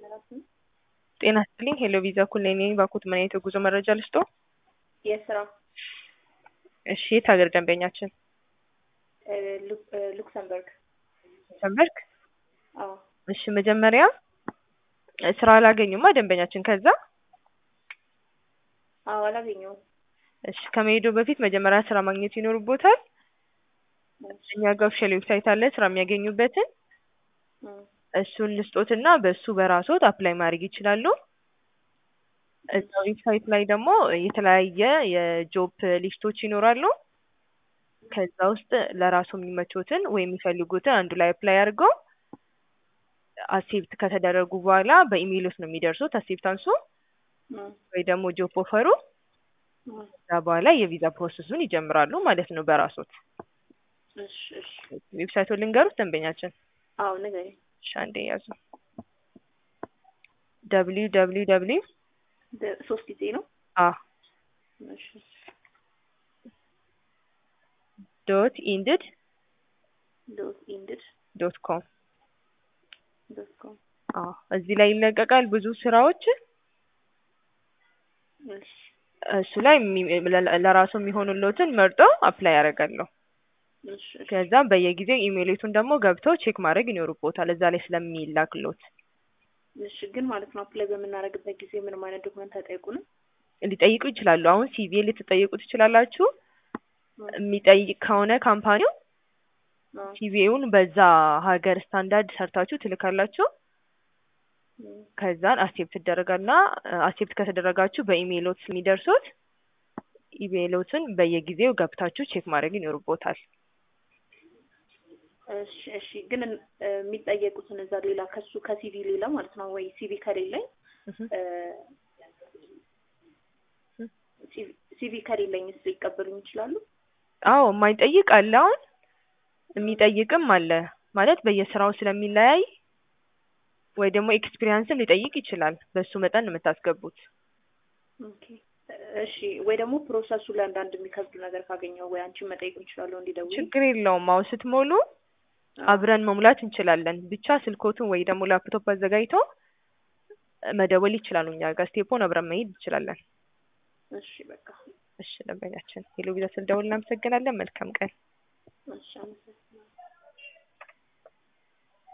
ጤና ይስጥልኝ ሄሎ ቪዛ ኩሌኔ ባኩት ምን አይነት የጉዞ መረጃ ልስጦ? የስራ እሺ የት ሀገር ደንበኛችን? እ ሉ- እ ሉክሰምበርግ። ሉክሰምበርግ? አዎ እሺ መጀመሪያ እ ስራ አላገኙማ ደንበኛችን ከዛ አዎ አላገኘሁም። እሺ ከመሄዱ በፊት መጀመሪያ ስራ ማግኘት ይኖርቦታል። እኛ ጋር ኦፊሻል ዌብሳይት አለ ስራ የሚያገኙበትን እም፣ እሱን ልስጦትና በሱ በራስዎት አፕላይ ማድረግ ይችላሉ። እዛ ዌብሳይት ላይ ደግሞ የተለያየ የጆብ ሊስቶች ይኖራሉ። ከዛ ውስጥ ለራሱ የሚመቾትን ወይም የሚፈልጉትን አንዱ ላይ አፕላይ አድርገው አክሴፕት ከተደረጉ በኋላ በኢሜይሎት ነው የሚደርሱት አክሴፕታንሱ እም፣ ወይ ደግሞ ጆብ ኦፈሩ። እም። ከዛ በኋላ የቪዛ ፕሮሰሱን ይጀምራሉ ማለት ነው በራሶት። እሺ እሺ። ዌብሳይቱን ልንገሩት ደንበኛችን። አዎ ንገሪኝ። እሺ አንዴ ያዙ። ደብሊው ደብሊው ደብሊው ደ- ሶስት ጊዜ ነው። አ እሺ ዶት ኢንድድ ዶት ኢንድድ ዶት ኮም ዶት ኮም። አ እዚህ ላይ ይለቀቃል ብዙ ስራዎች። እሺ እሱ ላይ የሚ- ለ- ለራሱ የሚሆኑለትን መርጠው አፕላይ ያደርጋለሁ። እሺ እሺ። ከዛም በየጊዜው ኢሜይሌቱን ደግሞ ገብተው ቼክ ማድረግ ይኖርቦታል እዛ ላይ ስለሚላክሎት እሺ ግን ማለት ነው አፕላይ በምናደርግበት ጊዜ ምንም አይነት ዶክመንት አይጠይቁንም? ሊጠይቁ ይችላሉ። አሁን ሲቪ ልትጠይቁ ትችላላችሁ። የሚጠይቅ ከሆነ ካምፓኒው አዎ። ሲቪውን በዛ ሀገር ስታንዳርድ ሰርታችሁ ትልካላችሁ። እም፣ ከዛን አክሴፕት ትደረጋልና አክሴፕት ከተደረጋችሁ በኢሜይሎት የሚደርሱት ኢሜይሎትን በየጊዜው ገብታችሁ ቼክ ማድረግ ይኖርቦታል። እሺ እሺ። ግን እ የሚጠየቁትን እዛ ሌላ ከሱ ከሲቪ ሌላ ማለት ነው ወይ ሲቪ ከሌለኝ እህ እ ሲቪ- ሲቪ ከሌለኝስ ሊቀበሉኝ ይችላሉ? አዎ የማይጠይቅ አለ። አሁን የሚጠይቅም አለ ማለት በየስራው ስለሚለያይ ወይ ደግሞ ኤክስፒሪያንስም ሊጠይቅ ይችላል። በሱ መጠን ነው የምታስገቡት። ኦኬ እሺ። ወይ ደግሞ ፕሮሰሱ ላይ አንዳንድ የሚከብዱ ነገር ካገኘው ወይ አንቺን መጠየቅ እንችላለሁ እንዲደውል ችግር የለውም። አሁን ስትሞሉ አብረን መሙላት እንችላለን። ብቻ ስልኮቱን ወይ ደግሞ ላፕቶፕ አዘጋጅቶ መደወል ይችላሉ። እኛ ጋር ስቴፖን አብረን መሄድ እንችላለን። እሺ በቃ እሺ ደንበኛችን ሄሎ ቪዛ ስልደውል እናመሰግናለን። መልካም ቀን። እሺ አመሰግናለሁ።